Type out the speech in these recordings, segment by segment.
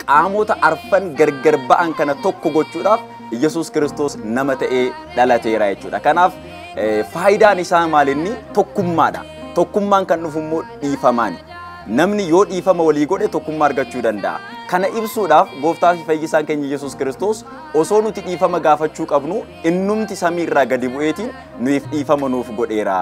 qaamota arfan gargar ba'an kana tokko gochuudhaaf Yesuus Kiristoos nama ta'ee dhalateera jechuudha. Kanaaf faayidaan isaa maalinni tokkummaadha. Tokkummaan kan dhufu immoo dhiifamaani. Namni yoo dhiifama walii godhe tokkummaa argachuu danda'a. Kana ibsuudhaaf gooftaa fi fayyisaan keenya Yesuus Kiristoos osoo nuti dhiifama gaafachuu qabnu innumti samii irraa gadi bu'eetiin nuuf dhiifama nuuf godheera.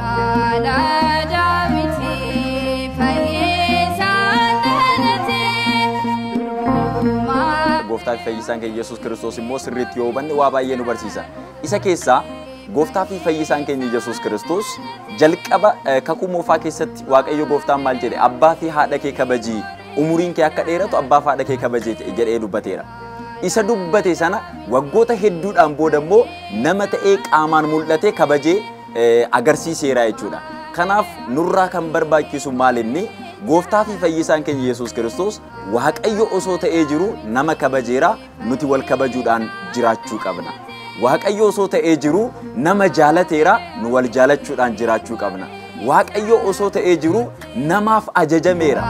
Gooftaa fi fayyisaan keenya Yesuus Kiristoos immoo sirriitti yoo hubanne waa baay'ee nu barsiisa. Isa keessaa gooftaa fi fayyisaan keenya Yesuus Kiristoos jalqaba kakuu moofaa keessatti Waaqayyo gooftaan maal jedhe abbaa fi haadha kee kabajii umuriin kee akka dheeratu abbaa fi haadha kee kabajee jedhee dubbateera. Isa dubbate sana waggoota hedduudhaan booda immoo nama ta'ee qaamaan mul'ate kabajee agarsiiseera jechuudha. Kanaaf nurraa kan barbaachisu maal inni gooftaa fi fayyisaan keenya Yesuus Kiristoos Waaqayyo osoo ta'ee jiru nama kabajeera nuti wal kabajuudhaan jiraachuu qabna. Waaqayyo osoo ta'ee jiru nama jaalateera nu wal jaalachuudhaan jiraachuu qabna. Waaqayyo osoo ta'ee jiru namaaf ajajameera.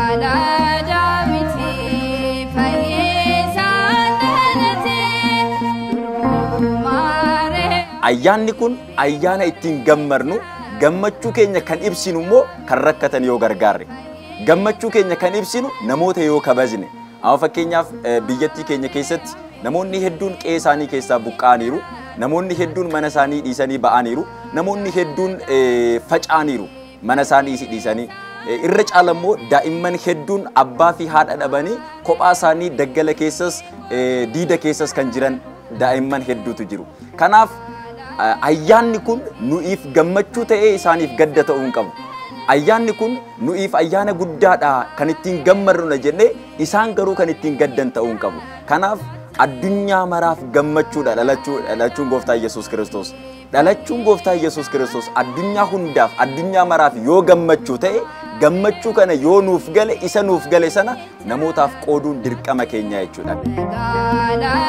Ayyaanni kun ayyaana ittiin gammadnu gammachuu keenya kan ibsinu immoo kan rakkatan yoo gargaarre. Gammachuu keenya kan ibsinu namoota yoo kabajne. Amma fakkeenyaaf biyyattii keenya keessatti namoonni hedduun qe'ee isaanii keessaa buqqa'aniiru. Namoonni hedduun mana isaanii dhiisanii ba'aniiru. Namoonni hedduun faca'aniiru mana isaanii dhiisanii. Irra caala immoo daa'imman hedduun abbaa fi haadha dhabanii kophaa isaanii daggala keessas diida keessas kan jiran daa'imman hedduutu jiru. Kanaaf ayyaanni kun nu'iif gammachuu ta'ee isaaniif gadda ta'uu hin qabu. Ayyaanni kun nu'iif ayyaana guddaadha kan ittiin gammadnudha jennee isaan garuu kan ittiin gaddan ta'uu hin qabu. Kanaaf addunyaa maraaf gammachuudha dhalachuun gooftaa Yesuus Kiristoos. Dhalachuun gooftaa Yesuus Kiristoos addunyaa hundaaf addunyaa maraaf yoo gammachuu ta'e gammachuu kana yoo nuuf gale isa nuuf gale sana namootaaf qooduun dirqama keenya jechuudha.